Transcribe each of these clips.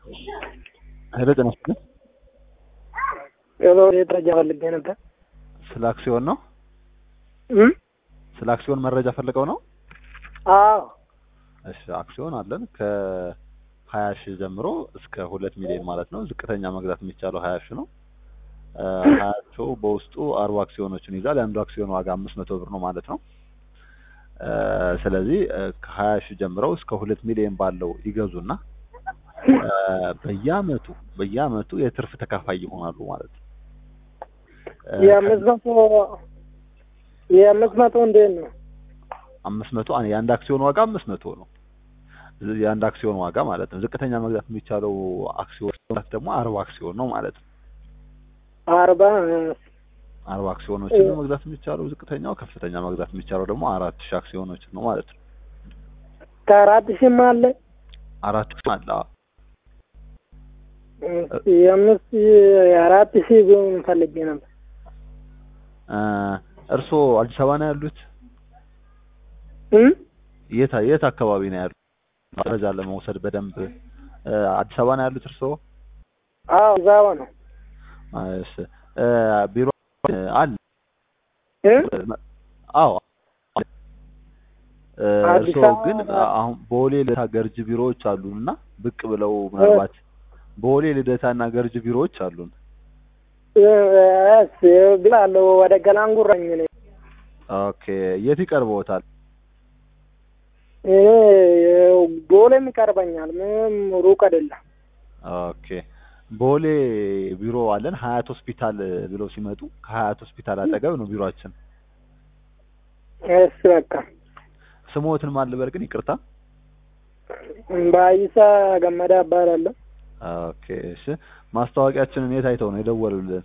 ሄሎ ጤና ይስጥልኝ። ሄሎ መረጃ ፈልጌ ነበር። ስለ አክሲዮን ነው? እም? ስለ አክሲዮን መረጃ ፈልገው ነው? አዎ እሺ አክሲዮን አለን ከሀያ ሺህ ጀምሮ እስከ ሁለት ሚሊዮን ማለት ነው። ዝቅተኛ መግዛት የሚቻለው ሀያ ሺህ ነው። ሀያ ሺው በውስጡ አርባ አክሲዮኖችን ይዛል። የአንዱ አክሲዮን ዋጋ አምስት መቶ ብር ነው ማለት ነው። እ ስለዚህ እ ከሀያ ሺህ ጀምረው እስከ ሁለት ሚሊዮን ባለው ይገዙና እ በየአመቱ በየአመቱ የትርፍ ተካፋይ ይሆናሉ ማለት ነው። እ የአምስት መቶ የአምስት መቶ እንዴት ነው? አምስት መቶ አን- የአንድ አክሲዮን ዋጋ አምስት መቶ ነው። ዝ- የአንድ አክሲዮን ዋጋ ማለት ነው። ዝቅተኛ መግዛት የሚቻለው አክሲዮን ደግሞ አርባ አክሲዮን ነው ማለት ነው። አርባ አርባ አክሲዮኖችን ነው መግዛት የሚቻለው ዝቅተኛው፣ ከፍተኛ መግዛት የሚቻለው ደግሞ አራት ሺህ አክሲዮኖችን ነው ማለት ነው። ከአራት ሺህም አለ አራት ሺህ አለ። አዎ። የአምስት የአራት ሺህ ቢሆን ፈልጌ ነበር። እ እርስዎ አዲስ አበባ ነው ያሉት? እም? የት የት አካባቢ ነው ያሉት? መረጃ ለመውሰድ በደንብ እ አዲስ አበባ ነው ያሉት እርስዎ? አዎ እዛው ነው። እሺ እ ቢሮ እ አለ እም? አዎ እ አዲስ እርስዎ አበባ- ግን አሁን ቦሌ ልደታ ገርጅ ቢሮዎች አሉን እና ብቅ ብለው ምናልባት ቦሌ ልደታ እና ገርጅ ቢሮዎች አሉን። እስ ብላለሁ ወደ ገላንጉራኝ ነኝ። ኦኬ የት ይቀርበዎታል? እኔ ቦሌም ይቀርበኛል። ምንም ሩቅ አይደለም። ኦኬ ቦሌ ቢሮ አለን። ሀያት ሆስፒታል ብለው ሲመጡ ከሀያት ሆስፒታል አጠገብ ነው ቢሮአችን። እስ በቃ ስሞትን ማን ልበል ግን ይቅርታ? ባይሳ ገመዳ እባላለሁ። ኦኬ እሺ ማስታወቂያችንን የት አይተው ነው የደወሉልን?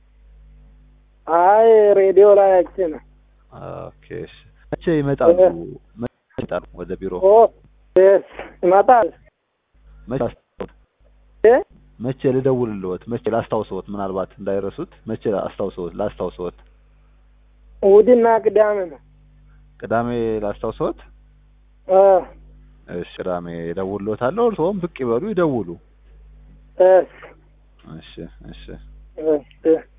አይ ሬዲዮ ላይ አይቼ ነው። ኦኬ እሺ መቼ ይመጣሉ? መቼ ይመጣሉ ወደ ቢሮ? ኦ እስ ይመጣል። መቼ አስታውስ- እ? መቼ ልደውልልዎት? መቼ ላስታውሰዎት? ምናልባት እንዳይረሱት መቼ ላስታውሰዎት? ላስታውሰዎት? እሑድና ቅዳሜ ነው። ቅዳሜ ላስታውሰዎት? አ እሺ ቅዳሜ እደውልልዎታለሁ። እርስዎም ብቅ ይበሉ ይደውሉ። እስ እሺ እሺ እስ